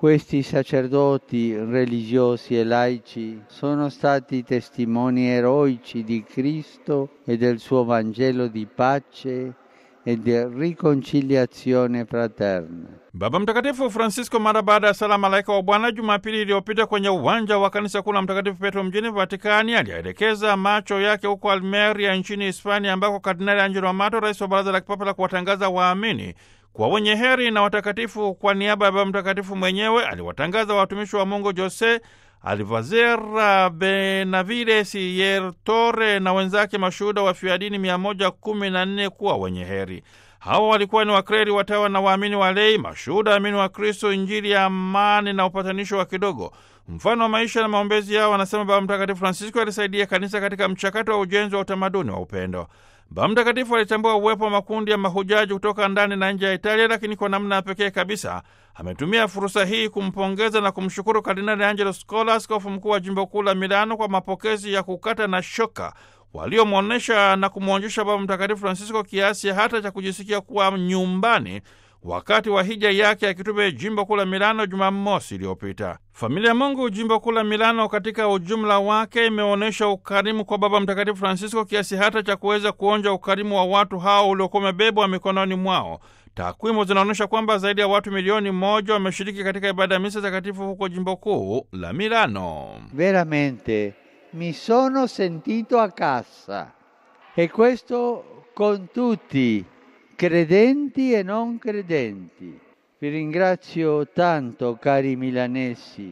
Questi sacerdoti religiosi e laici sono stati testimoni eroici di Cristo e del suo Vangelo di pace e di riconciliazione fraterna. Baba Mtakatifu Francisco mara baada ya sala malaika wa Bwana Jumapili iliyopita kwenye uwanja wa kanisa kuu la Mtakatifu Petro mjini Vatikani alielekeza macho yake huko Almeria nchini Hispania, ambako Kardinali Angelo Amato, rais wa Baraza la Kipapa la kuwatangaza waamini kwa wenye heri na watakatifu, kwa niaba ya Baba Mtakatifu mwenyewe aliwatangaza watumishi wa Mungu Jose Alvazera Benavides Yertore na wenzake mashuhuda wa fiadini 114 kuwa wenye heri. Hawa walikuwa ni wakreri, watawa na waamini walei, mashuhuda amini wa Kristo, Injili ya amani na upatanisho wa kidogo. Mfano wa maisha na maombezi yao, wanasema Baba Mtakatifu Francisco alisaidia kanisa katika mchakato wa ujenzi wa utamaduni wa upendo. Baba Mtakatifu alitambua uwepo wa makundi ya mahujaji kutoka ndani na nje ya Italia, lakini kwa namna ya pekee kabisa ametumia fursa hii kumpongeza na kumshukuru Kardinali Angelo Scola, askofu mkuu wa jimbo kuu la Milano, kwa mapokezi ya kukata na shoka waliomwonyesha na kumwonyesha Baba Mtakatifu Francisco kiasi hata cha kujisikia kuwa nyumbani wakati wa hija yake ya kitume jimbo kuu la Milano Jumamosi iliyopita. Familia ya Mungu jimbo kuu la Milano katika ujumla wake imeonyesha ukarimu kwa Baba Mtakatifu Francisco kiasi hata cha kuweza kuonja ukarimu wa watu hao uliokuwa umebebwa mikononi mwao. Takwimu zinaonyesha kwamba zaidi ya watu milioni moja wameshiriki katika ibada ya misa takatifu huko jimbo kuu la Milano. Veramente mi sono sentito a casa e questo con tutti credenti e non credenti. Vi ringrazio tanto, cari milanesi,